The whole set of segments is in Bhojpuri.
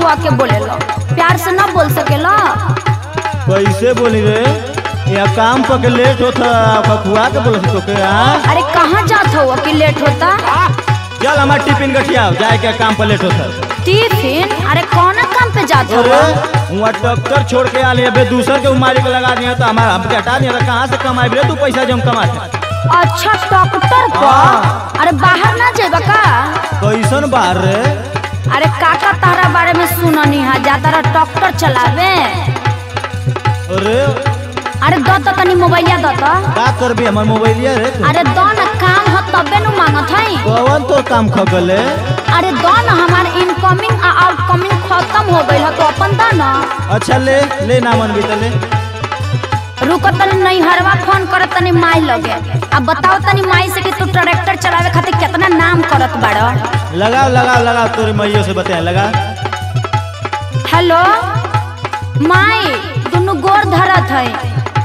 खखुआ के बोलेलो प्यार से ना बोल सकेला कैसे बोली रे या काम पर के लेट होता खखुआ के बोल तो के हाँ अरे कहाँ जात हो कि लेट होता चल हमार टिफिन गठिया जाए के काम पर लेट होता टिफिन अरे कौन काम पे जात हो अरे वहाँ डॉक्टर छोड़ के आले अबे दूसर के उमारी के लगा दिया तो हमारा हमके हटा दिया तो कहाँ से कमाई रे तू पैसा जो हम कमा अच्छा डॉक्टर को हाँ। अरे बाहर ना जेबा का कैसन बाहर रे अरे काका तारा बारे में सुननी है जा तारा डॉक्टर चलावे अरे अरे दो तो तनी मोबाइलिया दो तो का करबी हमार मोबाइलिया रे तू अरे दो न काम हो तबे नु मांगत हई कौन तो काम खगले अरे दो न हमार इनकमिंग आ आउटकमिंग खत्म हो गइल है तो अपन दो न अच्छा ले ले ना मन भी ले रुको तनी नहीं हरवा फोन करत तनी माई लगे अब बताओ तनी माई से कि तू ट्रैक्टर चलावे खातिर कितना नाम करत बाड़ो लगाओ लगाओ लगाओ तोरे मैयो से बताए लगा हेलो माई दुनु गोर धरत है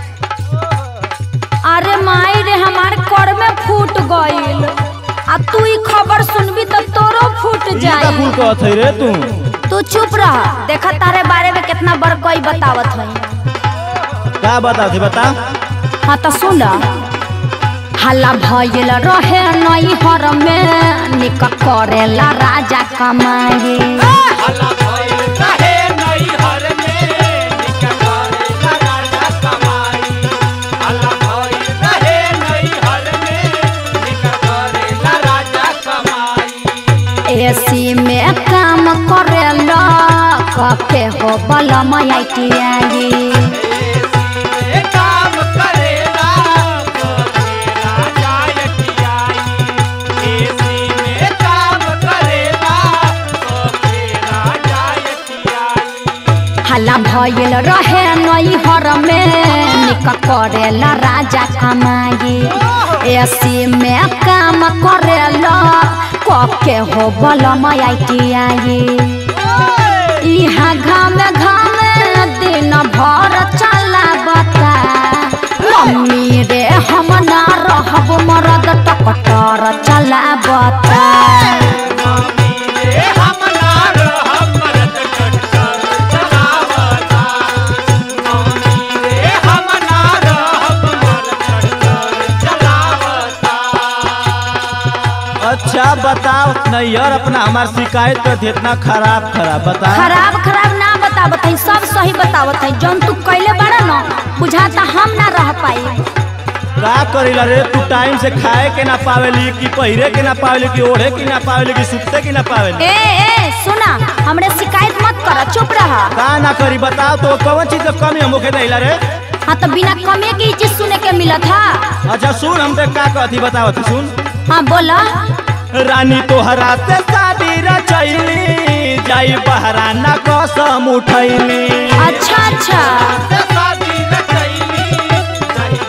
अरे माई रे हमार कर में फूट गइल आ तू ई खबर सुनबी तो तोरो फूट ई का फूल जाई कहत है रे तू तू चुप रह देखा तारे बारे में कितना बड़ कोई बतावत है का बता थे बता हाँ तो सुन हल्ला भइल रहे नई हर में निक करेला राजा कमाए हल्ला भइल रहे नैहर में, निक करेला राजा कमाई। हल्ला भइल रहे नैहर में, निक करेला राजा कमाई। एसी में काम करेला कके हो बलम आई एसी में काम करेला, करेला जायकियाई। एसी में काम करेला, करेला जायकियाई। हल्ला भइल रहे नई हर में निक करेला राजा कमाई एसी में काम करेला कके हो बलम आई इहा घामे घामे दिन भर चला बता मम्मी रे हम ना रहब मरद टकटर चला बता मम्मी रे हम ना रहब मरद टक्कर चलावता। मम्मी रे हम ना रहब मरद टक्कर चलावता। अच्छा बताओ नैयर अपना हमार शिकायत कर दी इतना खराब खराब बता खराब खराब ना बतावत है सब सही बतावत है जौन तू कैले बड़ा न बुझाता हम ना रह पाई का करेला रे तू टाइम से खाए के ना पावेली कि पहिरे के ना पावेली कि ओढ़े के ना पावेली कि सुते के ना पावेली ए ए सुना हमरे शिकायत मत कर चुप रह का ना करी बताओ तो कौन चीज के कमी हम होके दैला रे हाँ तो बिना कमे के ई चीज सुने के मिलत था अच्छा सुन हम देख का कहती बताओ तू सुन हाँ बोला रानी तोहरा से शादी रचैली जाई बहरा ना कसम उठैली अच्छा अच्छा से शादी न कैली, जाई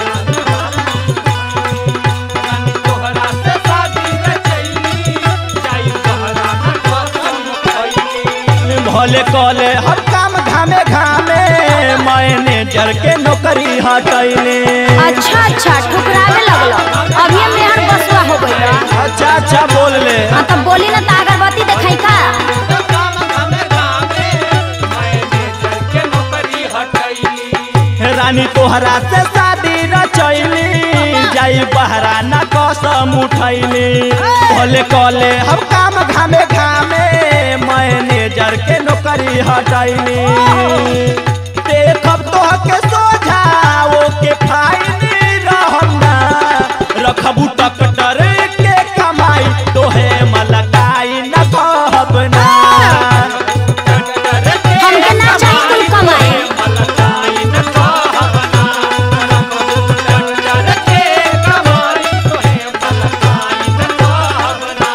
बहरा रानी तोहरा से शादी न कैली, जाई बहरा न कसम खैली। भले कले हम काम घामे घामे मैनेजर के नौकरी हटैली अच्छा अच्छा ठुकरावे लगलो अभी हम मेहर बसुआ हो गइल अच्छा अच्छा बोल ले हाँ तो बोली ना तो अगरबत्ती देखाई का काम घामे घामे, मैनेजर के नौकरी हटैली। रानी तोहरा से शादी रचैली जाई बहरा ना कसम उठैली भले कले हम काम घामे घामे मैनेजर के नौकरी हटैली देखब तो के सोझाओ के फाइल रहम ना रखबू टकटर के कमाई तोहे मलकाई न कहब ना हमके ना चाहिए कुल कमाए मलकाई न कहबना, डर के कमाई तोहे मलकाई न कहबना।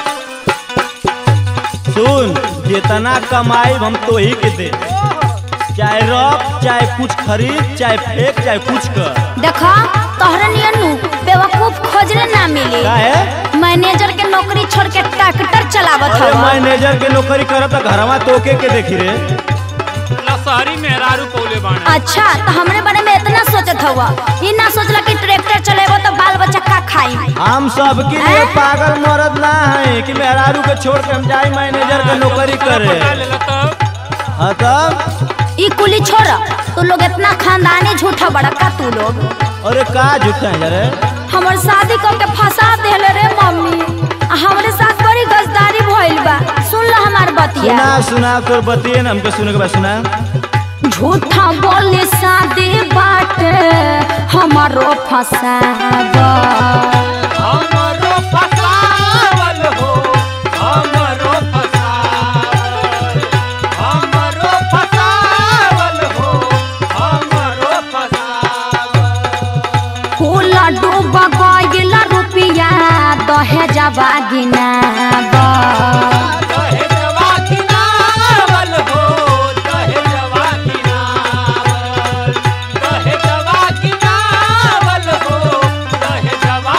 सुन जितना कमाई हम तो ही के दे चाहे रख चाहे कुछ खरीद चाहे फेंक चाहे कुछ कर देखा तोहरे नियन नु बेवकूफ खोजने ना मिली का है मैनेजर के नौकरी छोड़ के ट्रैक्टर चलावत अरे हवा मैनेजर के नौकरी करत त घरवा तोके के देखी रे लसहरी मेहरारू पौले बाणे अच्छा तो हमरे बारे में इतना सोचत हवा ये ना सोचला कि ट्रैक्टर चलेबो तो बाल बच्चा का खाई हम सबके लिए हैं? पागल मरद ना है कि मेहरारू के छोड़ के हम जाए मैनेजर के नौकरी करे पटा लेला तब हाँ तब ई कुली छोड़ तू लोग इतना खानदानी झूठा बड़ा का तू लोग अरे का झूठा है रे हमर शादी करके फंसा देले रे मम्मी आ हमरे साथ बड़ी गजदारी भइल बा सुन लो हमार बतिया सुना सुना तोर बतिए ना हमके सुने के बाद सुना झूठा बोले शादी बाटे हमारो फसाबा हमरो फसावल हो हमरो फसावल हमरो फसावल हो हमरो फसावल फूल डूब गइल रुपिया दहेजवा गिनाबा दहेजवा किनावल हो दहेजवा किनावल दहेजवा किनावल हो दहेजवा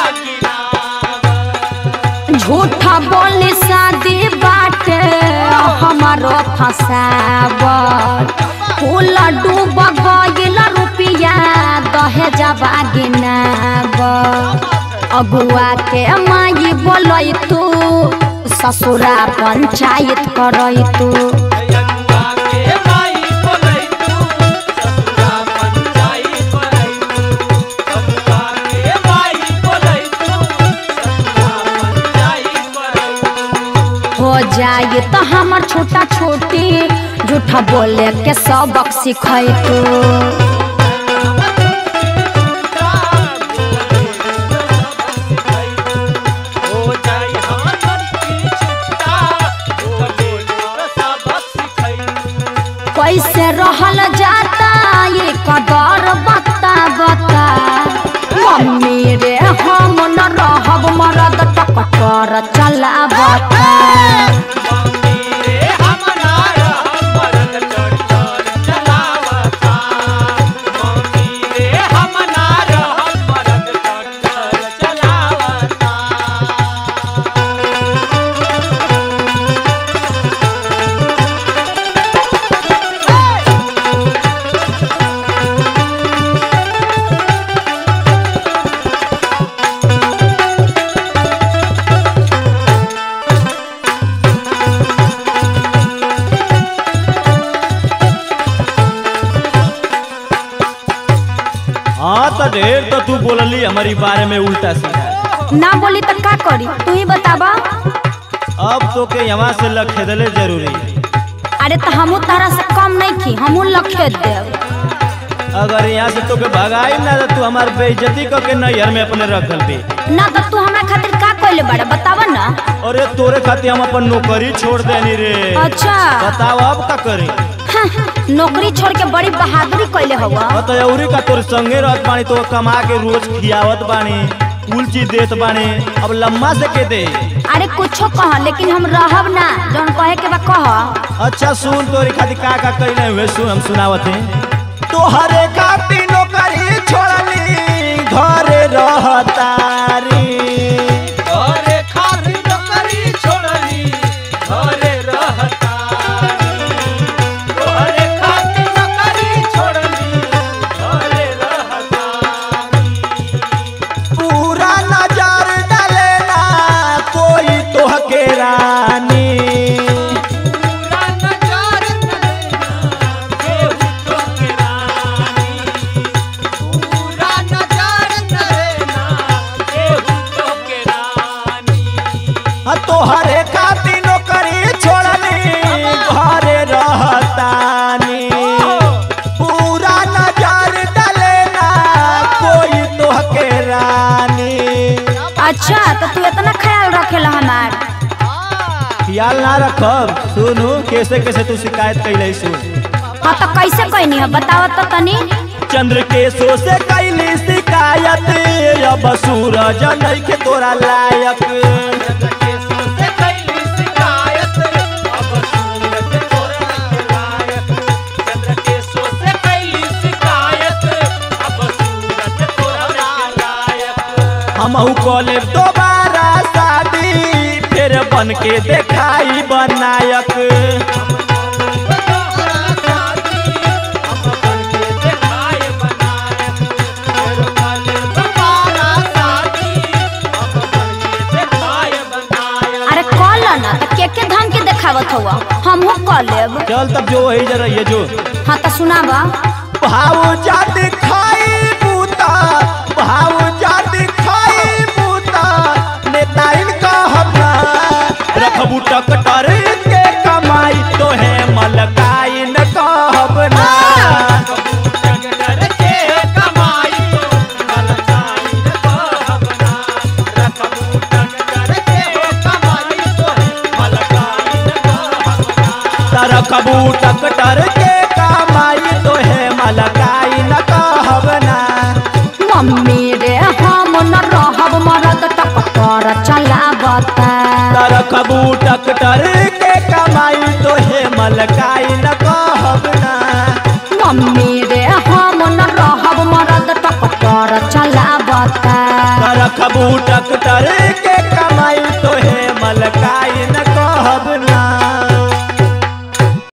किनावल झूठा बोले शादी बाटे हमारो फसाबल फूल डूब गइल रुपिया दहेजवा गिनाबा अगुआ के माई बोलै तू ससुरा पंचायत करै तू जनुआ के माई बोलै तू ससुरा पंचाई बोलै तू जनुआ के माई बोलै तू ससुरा पंचाई बोलै तू हो जाए तो हमर छोटा छोटी झूठा बोले के सबक सिखै तू कैसे रहल जाता ये कदर बता बता मम्मी रे हम न रहब मरद टकटर चला बता हाँ तो ढेर तो तू बोलली हमारी बारे में उल्टा सीधा ना बोली तो का करी तू ही बताबा अब तो के यहाँ से लखेदले जरूरी अरे तो हमू तारा से कम नहीं थी हमू लखेत देव अगर यहाँ से तो के भगाई ना तो तू हमार बेइज्जती करके नैहर में अपने रखल भी ना तो तू हमरा खातिर का कइले बाड़ा बतावा ना अरे तोरे खातिर हम अपन नौकरी छोड़ देनी रे अच्छा बताओ अब का करी हाँ, नौकरी छोड़ के बड़ी बहादुरी कइले हवा बतौरी का तोर संगे रहत बानी तो कमा के रोज खियावत बानी कुल चीज देत बानी अब लम्मा से के दे अरे कुछो कह लेकिन हम रहब ना जौन कहे के बा कह अच्छा सुन तोरी खातिर का का कइले हुए सुन हम सुनावत हैं तोहरे खातिर नौकरी छोड़ली घरे रहतारी घरे खातिर नौकरी छोड़ली घरे रहतारी घरे खातिर नौकरी छोड़ली घरे रहतारी पूरा नजर डालेना कोई तोहके रानी पूरा नजार नैना केहू तोके रानी पूरा नजार नैना केहू तोके रानी आ तोहरे खातिर नौकरी छोड़ली घरे रहतानी पूरा नजर डालेना कोई तोहके रानी अच्छा तो तू इतना ख्याल रखेला हमार ख्याल ना रखब सुनू कैसे कैसे तू शिकायत कैले सुन हाँ तो कैसे कहनी है बतावा तो तनी चंद्र केशो से कैली शिकायत अब सूरज नइखे तोरा लायक केसो से कैली शिकायत अब सूरज तोरा लायक चंद्र केसो हमहू कॉलेज दोबारा शादी फिर बन के देखाई बनायक अरे कॉल ना तो के के धन के देखावत हुआ हमहू कॉल लेब चल तब जो वही जरा ये जो हाँ तो सुनाबा भाव जाति खाई बूता भाव जाति खाई बूता नेता इनका हमना रखबू टकटर के कमाई तो है मलकाई न कहब ना रखबू टकटर के कमाई तो है मलकाई न कहब ना मम्मी रे हम न रहब मरद टकटर चलावता रखबू टकटर के कमाई तो है मलकाई न कहब ना मम्मी रे हम न रहब मरद टकटर चलावता रखबू टकटर